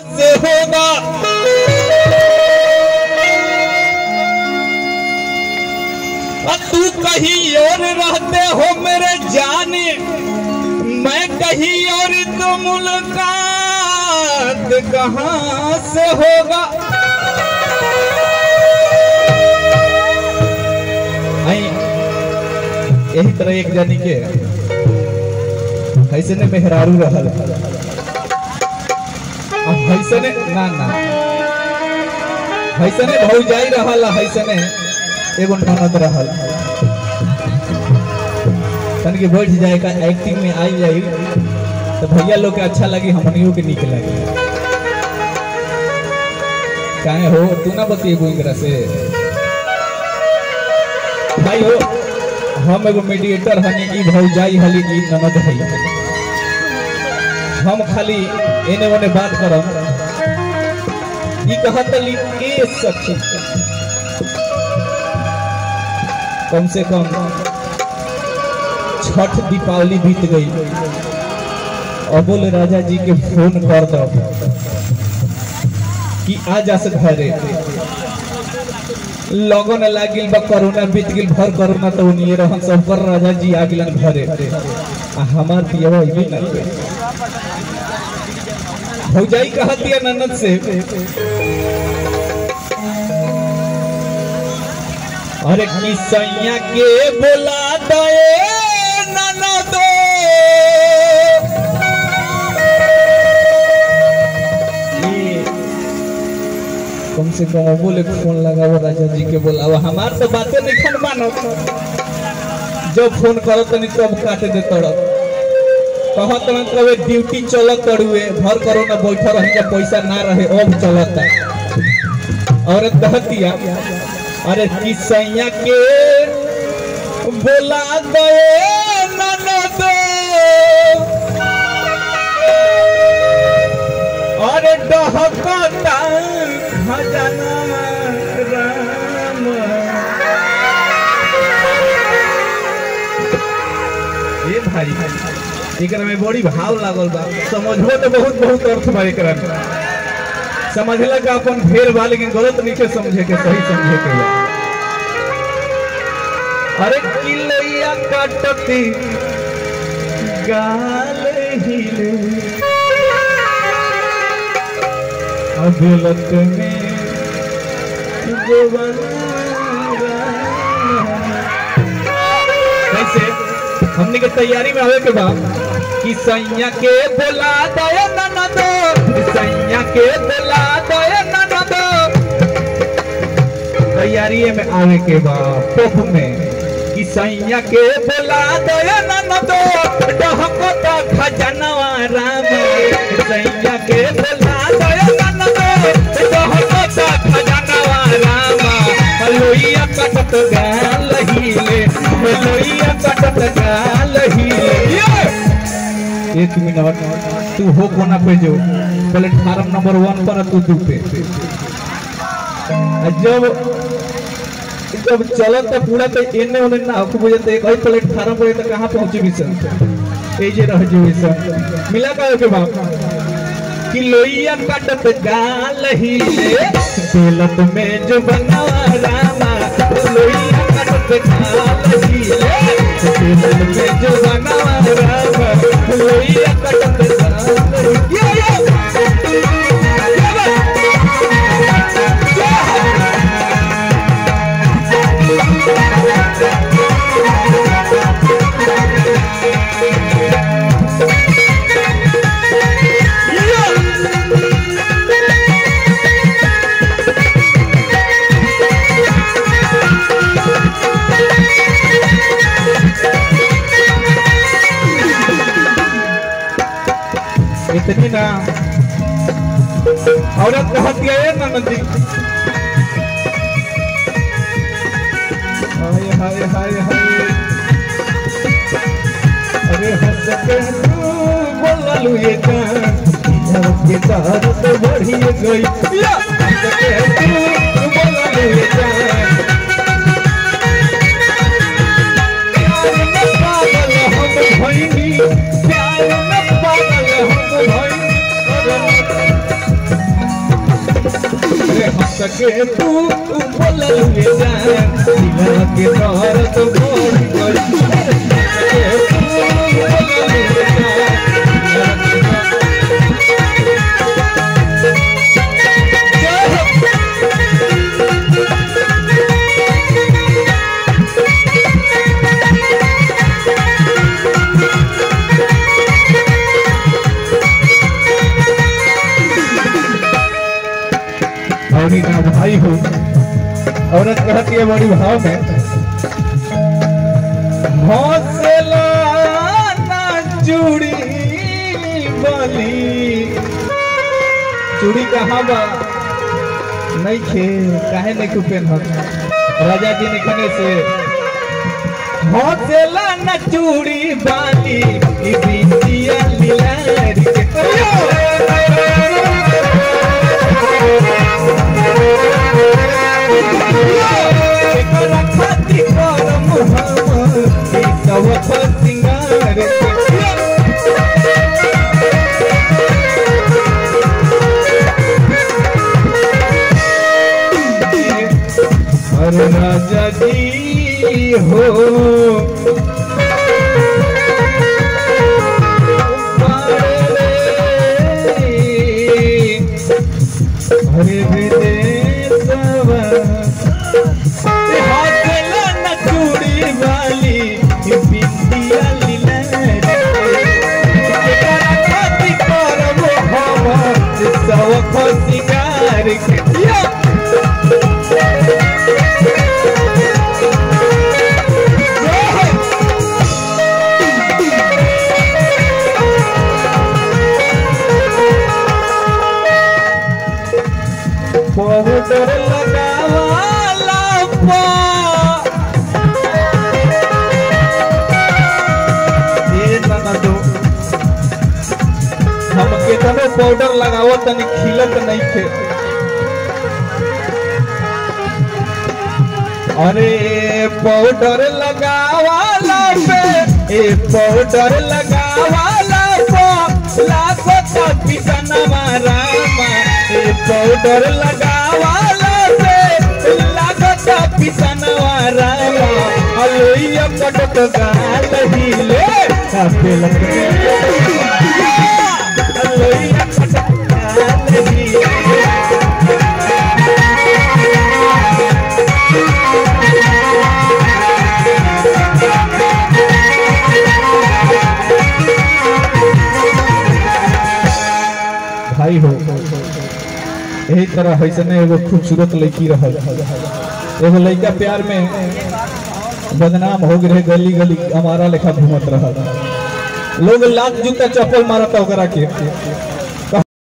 से होगा और तू कहीं और रहते हो मेरे जाने मैं कहीं और तो मुलाकात कहाँ से होगा आई यही तरह एक जानी के ऐसे ने मेहरारू रहल अब ऐसे ने ना ना ऐसे ने भौजाई रहल ऐसे ने एगो ननद रहल तन के बैठ जाए का एक्टिंग में आई जाई तो भैया लोग के अच्छा लगी हमनियों के निक लगे काहे हो तू ना बतिएबू एकरा से भाई हो हम एगो मीडिएटर हनी ई भौजाई हली ई ननद है हम खाली एने ओने बात करम ई कहत ली ए सखी कम से कम छठ दीपावली बीत गई अबोल राजा जी के फोन कर दो कि आ जा से घरे लगन लागिल बा कोरोना बीत गेल भर कोरोना तो उनिए रहन सब कर राजा जी आ गेलन घरे आ हमार पियवा इबे ना के भौजाई कहत दिया ननद से अरे किसैया के बोला दे ननद ये कम से कम बोले फोन लगाओ राजा जी के बोलाओ हमार तो बातें नहीं खन मानो जब फोन करो तनी तब काट दे तड़प कहत न कबे ड्यूटी चलत तड़ुए घर करो ना बैठा रही जब पैसा ना रहे अब चलता औरत कहतिया अरे किसैया के बोला दे ननद अरे डहकता खजाना राम ए भाई एकरा में बड़ी भाव लागल बा समझो तो बहुत बहुत अर्थ बा एकरा में समझला का अपन फेर बा लेकिन गलत नहीं समझे के सही समझे के बा अरे किलैया काटती गाल हिले अदालत में कैसे हमने के तैयारी में आवे के बाद कि सैया के बोला दया ननद सैया के बोला दया ननद तैयारी में आवे के बाद टॉप में कि सैया के बोला दया ननद डहको तो खजनवा राम सैया के बोला दया ननद डहको तो खजनवा राम लोइया कटत गाल हिले लोइया कटत गाल हिले एक मिनट तू हो कोना पे जो प्लेटफार्म नंबर वन पर तू दू पे आ जब जब चलत तो पूरा तो एने ओने ना हो बुझे तो एक ही प्लेटफार्म पर तो कहां पहुंचे भी सर ए जे रह जो सर मिला का के बाप कि लोइया काटत गाल हिले दिलत में जो बनावा रामा लोइया काटत गाल हिले दिलत में जो बनावा रामा लोइया काटत गाल यो यो इतनी ना औरत कहत गए ननद जी हाय हाय हाय हाय अरे हंस के तू बोललू ये जान इधर के तार तो बढ़ी गई या हंस के तू बोललू ये जान प्यार में पागल हम भइनी प्यार में पागल हम भइनी रे हंस के तू बोलल में जान दिला के दर्द बढ़ गई हंस के तू बोलल में जान दिला के दर्द और ना भाई हो औरत कहती है बड़ी भाव में हौसला ना चूड़ी बली चूड़ी कहाँ बा नहीं खे काहे नहीं कुपेन हो राजा जी ने कहने से हौसला न चूड़ी बाली ई बिंदिया लीलारी के एकरा खातिर करम हम ई सब सिंगार के अरे राजा जी हो हरे विदेशवा हाथला न चूड़ी वाली ई बिंदिया लीला एकरा खातिर करब हम सब सिंगार के या पाउडर लगावाला पा ये ननदो हम केतनो पाउडर लगावो तनी खिलत नहीं थे अरे पाउडर लगावाला पे ए पाउडर लगावाला पे लाखो तक पिसनवा रामा ए पाउडर लगावाला पे लाखो तक पिसनवा रामा अलोइया पटत गाल हिले काफे लगते अलोइया पटत गाल हिले भाई हो यही तरह ऐसने एगो खूबसूरत लड़की रहल एगो लड़का प्यार में बदनाम हो गए गली गली हमारा लेखा घूमत रहल लोग लाख जूता चप्पल मारता ओकरा के